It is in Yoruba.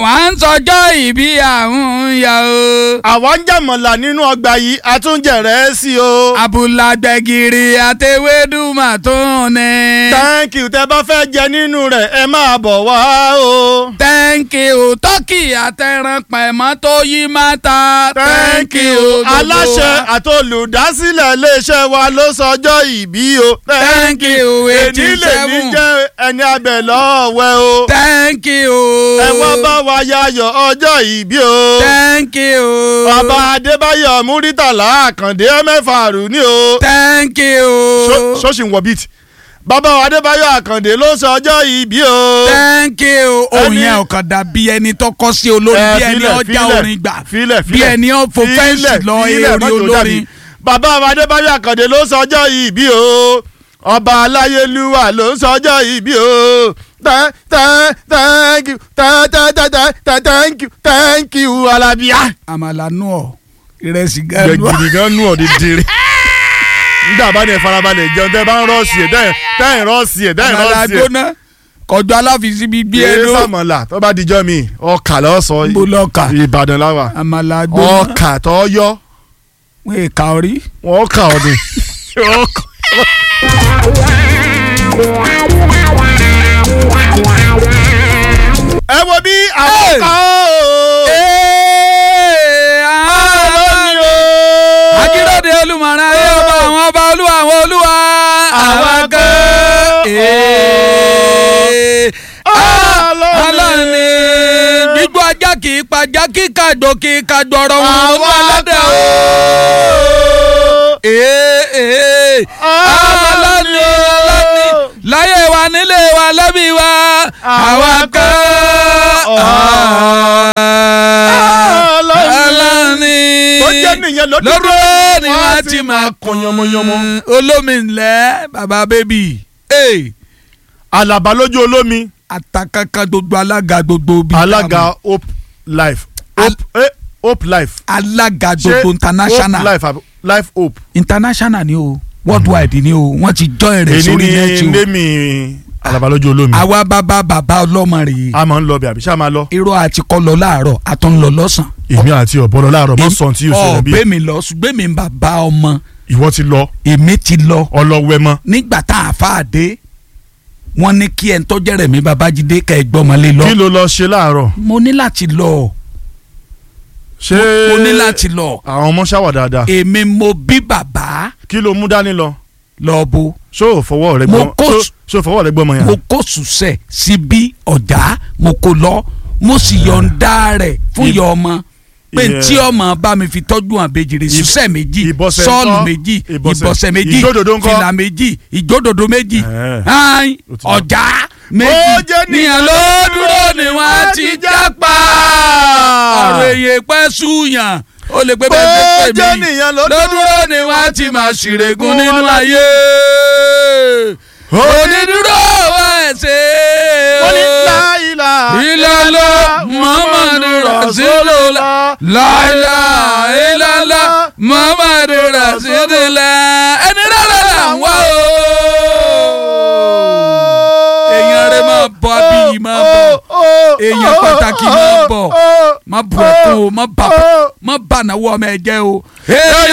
àwa ń sọjọ́ ìbí àwọn ya o. àwa ń jàmọ̀là nínú ọgbà yìí àtúnjẹ̀rẹ̀ sí o. abúlágbẹ̀gìrì àtẹwédùmá tó ní. thank you tẹ bá fẹ́ jẹ nínú rẹ̀ ẹ máa bọ̀ wá o. thank you tọ́kì àtẹran pẹ̀mọ́ tó yí máa ta. thank you aláṣẹ àtolùdásílẹ̀ iléeṣẹ́ wa ló sọjọ́ ìbí o. thank you eighty èdè lè ní seven. jẹ́ ẹni abẹ lọ́wẹ́ o. thank you. ẹ wá bá wa yayọ̀ ọjọ́ ìbí o. thank you. bàbá adébáyọ̀ múrítàlá àkàndé mẹ́fà rù ní o. thank you. ṣọ́ọ̀ṣì ń wọ bíìtì. bàbá adébáyọ̀ àkàndé ló sọ ọjọ́ ìbí o. thank you. òun Ẹni- yẹn ọ̀kan dàbí ẹni tó kọ́ sí olórin Ẹ, bí ẹni filẹ̀, ọjà filẹ̀, orin gbà filẹ̀, bí filẹ̀. ẹni ó fo Filẹ̀, fẹ́ǹsì lọ filẹ̀, eré mọ́jọ́ olórin. jáde. bàbá adébáyọ̀ àkàndé ló sọ ọjọ́ ìbí o. ọba aláyélúwà ló ń sọ ọjọ́ ìbí o. Thank- thank- thank you thank- thank- thank- thank- thank you thank you alábíà. àmàlà nù ọ ìrẹsì gẹ́gẹ́ gidi gan nù ọ́ dídìrín nígbà bá ní ẹ farabalẹ̀ jẹun tẹ́ bá ń rọ́ọ̀sì ẹ̀ tẹ́ ẹ̀ rọ́ọ̀sì ẹ̀ tẹ́ ẹ̀ àmàlà rọ́ọ̀sì ẹ̀ gbóná kọjú aláfíìsì bíi bí bí ẹnu ẹ sàmọ̀là tó bá dijọ́ mi ọkà lọ́sọ̀ Níbo lọkà? ìbàdàn láwà àmàlà gbóná ọkà tó yọ wọn èka orí. wọn kà ọ́ ni. ẹ wo bí àwọn Hey! kan ó. akérèdé olùmọ̀ràn ayé ọba àwọn ọba olúwa àwọn olúwa àwọn kan. ọlọ́run ni gbígbó ajá kì í pajá kí kàgbó kì í kàgbó ọ̀rọ̀ wọn Àwọn ọmọ aládé o. ọlọ́run ni ọlọ́run ni láyé wa nílé wa lẹ́bí wa àwọn kan. ọlọ́run ni Tó jẹ́ nìyẹn ló dúró. lọ́dún ni Wọ́n á wọ́n ti ti máa máa kun yánmọ́yánmọ́. olómi ńlẹ̀ bàbá bébì alaba lójú olómi àtàkàkà gbogbo alága gbogbo bíi alága hope life hope eh, hope life alága Ṣé gbogbo international hope life àbí life hope. international ni o worldwide ni o wọ́n ti jọ́ ẹ̀rẹ̀ èyí sórí ni nẹ́ẹ̀tì o ndémi alaba lójú olómi. àwa bàbá bàbá ọlọ́mọ rèé a máa ń lọ bí àbí ṣá máa lọ. irọ́ àti kọ́ lọ láàárọ̀ àtọ́ ń lọ lọ́sàn. èmi àti ọ̀bọ̀lọ́ láàárọ̀ mọ́ sọ̀n tí yóò ṣẹlẹ̀ bí ọ̀bẹ mi lọ ṣùgbọ́n mi ń bàbá ọmọ ìwọ ti lọ èmi ti lọ ọlọ́wẹ́ mọ́. nígbà tá a fà á dé wọ́n ní kí ẹ̀ ń tọ́jẹ́ rẹ̀ mi babájídé ká ẹ gbọ́mọlé lọ. kí ló lọ ṣe láàárọ̀. mo ní láti lọ ṣé mo ní láti lọ àwọn ọmọ ṣàwà dáadáa. èmi mo bí bàbá kí ló mú dání lọ. lọ bo ṣó o fọwọ́ rẹ Mo gbọ́ kó- ṣó- ṣó o fọwọ́ rẹ gbọ́ ọmọ yẹn. mo kó sùsẹ̀ síbí ọ̀dà mo kó lọ mo sì yọ̀ǹda rẹ̀ fún Ib- ìyá ọmọ pé Ìyẹn- tí ọmọ bá mi fi tọ́jú àbejìrì sùsẹ̀ méjì ìbọsẹ̀ sọ́ọ̀lù ńkọ́? méjì Ìbọsẹ̀. ìbọsẹ̀ méjì Ìjódòdó ńkọ́? fìlà méjì ìjódòdó méjì Ẹ̀ẹ́. ayin Ó ti dá. ọ̀já Ó méjì jẹ́ níyàn ló dúró ni wọ́n ti jápa ọ̀rọ̀ èyí pẹ́ súyàn ó lè pé bẹ́ẹ̀ Ó ṣe jẹ́ pè mí nìyàn ló lódúró ni wọ́n ti máa ṣìrègùn nínú ayé onídúró wa ẹsẹ̀ wọ́n ní láìla ìlàlọ́ muhammadu rasulullah láìla ìlàlá muhammadu rasulullah ẹni rárá là ń wá o. èèyàn rẹ máa bọ abiyì máa bọ èèyàn pàtàkì máa bọ má bu ẹkún o má bà má bà náwó ọmọ ẹ jẹ́ o.